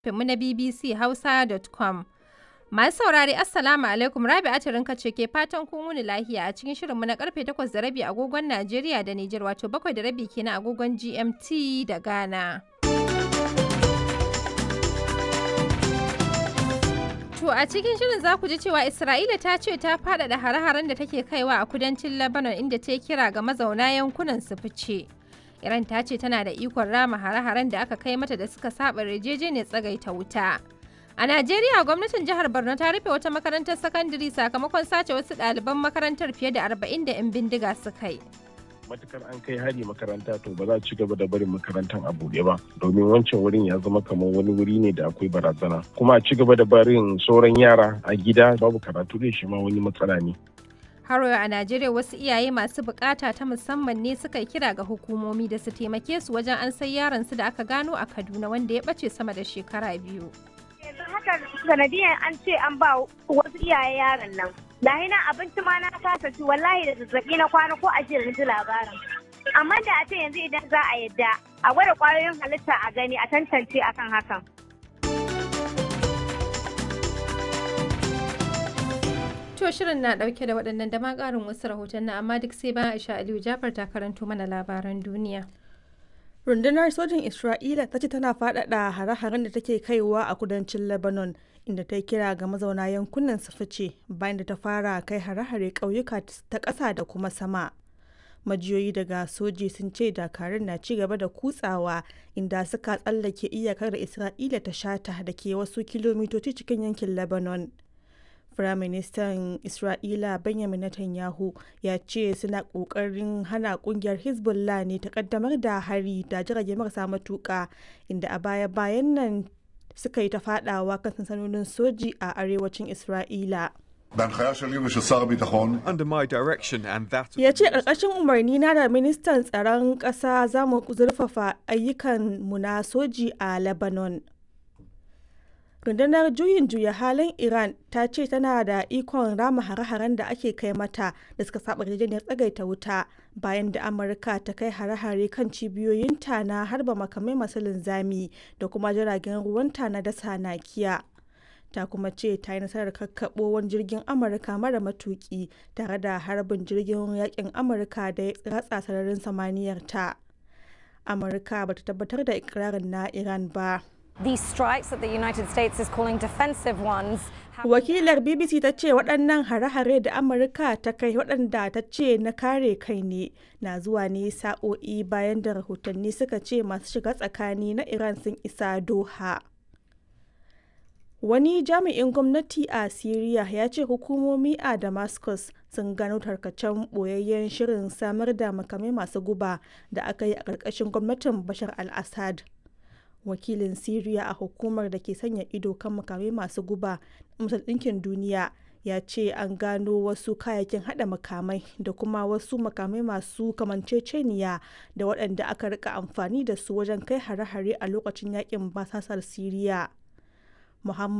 mu na BBC Hausa.com. Masu saurari Assalamu alaikum Rabi'atu Rinka ce ke fatan kun wuni lahiya a cikin shirinmu na karfe 8 da rabi agogon Najeriya da Nijar wato 7 da rabi kenan agogon GMT da Ghana. To a cikin shirin za ku ji cewa Isra'ila ta ce ta faɗaɗa hare-haren da take kaiwa a kudancin Lebanon inda ta kira ga mazauna yankunan su fice. Iran ta ce tana da ikon rama hare-haren da aka kai mata da suka saba yarjejeniyar tsagaita wuta. A Najeriya gwamnatin jihar Borno ta rufe wata makarantar sakandare sakamakon sace wasu ɗaliban makarantar fiye da arba'in da 'yan bindiga suka yi. matukar an kai hari makaranta to ba za a ci gaba da barin makarantar a buɗe ba domin wancan wurin ya zama kamar wani wuri ne da akwai barazana kuma a ci gaba da barin sauran yara a gida babu karatu da shi ma wani matsala ne Haro a Najeriya wasu iyaye masu bukata ta musamman ne suka yi kira ga hukumomi da su taimake su wajen an sai yaron su da aka gano a Kaduna wanda ya bace sama da shekara biyu. yanzu haka sanadiyan an ce an ba wasu iyaye yaron nan lahi na abinci ma na kasa ci wallahi da zazzabi na kwana ko ashirin na ji labarin amma da a ce yanzu idan za a yadda a gwada kwayoyin halitta a gani a tantance akan hakan To shirin na dauke da waɗannan da ma ƙarin wasu rahoton na amma duk sai bayan Aisha Aliyu Jafar ta karanto mana labaran duniya. rundunar sojin isra'ila ta ce tana faɗaɗa hare-haren da take kaiwa a kudancin lebanon inda ta kira ga mazauna yankunan su fice bayan da ta fara kai hare-hare ƙauyuka ta ƙasa da kuma sama majiyoyi daga soji sun ce dakarun na ci gaba da kutsawa inda suka tsallake iyakar da isra'ila ta shata da ke wasu kilomitoci cikin yankin lebanon Firaministan Isra'ila Benjamin Netanyahu ya ce suna ƙoƙarin hana ƙungiyar Hezbollah ne ta ƙaddamar da hari da jirage marasa matuƙa inda a baya-bayan nan suka yi ta faɗawa kan sansanonin soji a arewacin Isra'ila. בהנחיה שלי ושל שר הביטחון, Under my direction and that of Ya ce ƙarƙashin umarni na da ministan tsaron ƙasa za mu zurfafa ayyukan mu na soji a Lebanon. rundunar juyin juya halin iran ta ce tana da ikon rama hare-haren da ake kai mata da suka saba yarjejeniyar tsagaita wuta bayan da amurka ta kai hare-hare kan cibiyoyinta na harba makamai masu linzami da kuma jiragen ruwanta na dasa nakiya ta kuma ce ta yi nasarar kakkaɓo wani jirgin amurka mara matuki tare da harbin jirgin yakin amurka da ya ratsa sararin samaniyar ta amurka bata tabbatar da ikirarin na iran ba These strikes that the United States is calling defensive ones have Wakilar BBC ta ce waɗannan hare-hare da Amurka ta kai waɗanda ta ce na kare kai ne na zuwa ne sa'o'i bayan da rahotanni suka ce masu shiga tsakani na Iran sun isa Doha. Wani jami'in gwamnati a Siriya ya ce hukumomi a Damascus sun gano tarkacen ɓoyayyen shirin samar da makamai masu guba da aka yi a ƙarƙashin gwamnatin Bashar al-Assad. wakilin Siriya a hukumar da ke sanya ido kan makamai masu guba Majalisar Ɗinkin Duniya ya ce an gano wasu kayayyakin hada makamai da kuma wasu makamai masu kamanceceniya da waɗanda aka rika amfani da su wajen kai hare-hare a lokacin yakin basasar Siriya. Muhammad